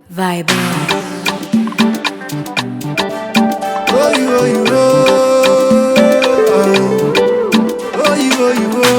Vibe. Oh, you, oh, you, oh. Oh, you, oh, you, oh.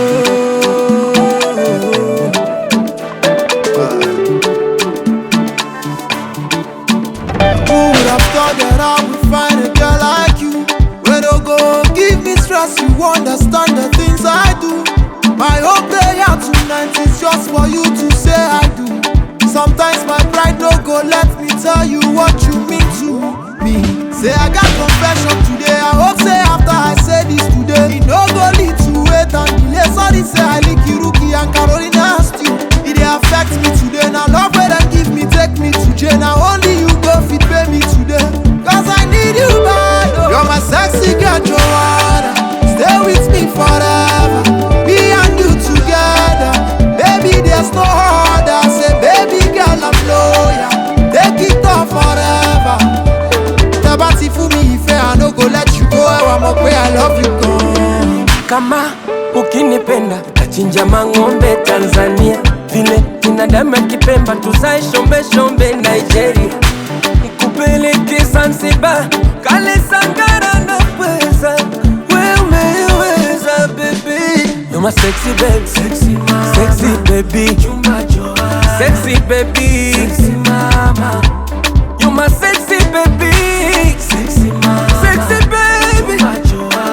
Who would have thought that I would find a girl like you? Where don't go give me stress, you understand the things I do. My whole prayer tonight is just for you to say I do. Sometimes my pride no go let me tell you what you mean to me. Say I got confession today, I hope say after I say this today, it no go lead to wait and delay. Sorry say I lick Iruki and Carolina stew. It dey affect me today, now love where them give me, take me to jail. Now only you go fit pay me today, cause I need you bad. Oh. You're my sexy girl, Joanna. Stay with me forever, me and you together. Baby, there's no other. Say, baby girl, I'm loyal. Take it on forever. Tẹ́bá ti fún mi ìfẹ́, I no go let you go. Ẹwà mọ̀ pé I love you gan. kama ukinipenda tachinja mang'ombe Tanzania, vile binadamu akipemba tuzae shombe shombe Nigeria, nikupeleke Zanzibar, kale Sangara na pweza, we umeweza baby, you're my sexy baby, sexy mama, sexy baby, chumba joa, sexy baby, sexy mama, you're my sexy baby, sexy mama, sexy baby, chumba joa.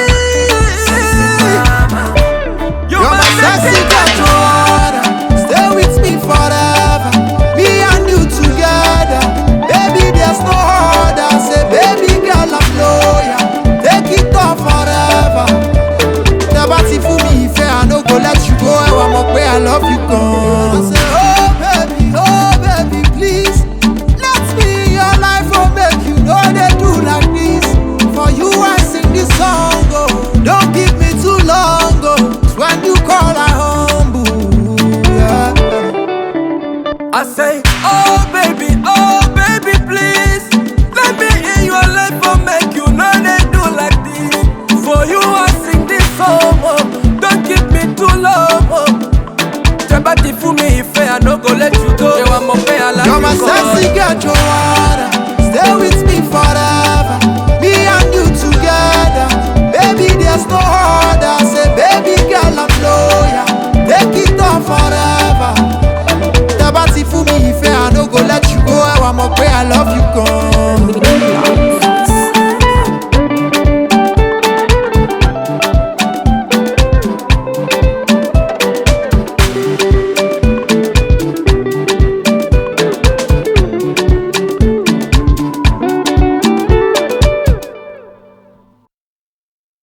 You're my sexy girl, Joanna. Stay with me forever. Me and you together. Baby, there's no other. Say, baby girl, I'm loyal. Take it on forever. Tẹ́bá ti fún mi ìfẹ́, I no go let you go. Ẹwà mọ̀ pé I love you gan. Say, oh baby, oh baby, please. Let me in your life, oh make you know they do like this. For you, I sing this song, oh. Don't give me too long, oh. It's when you call, I humble. Yeah. I say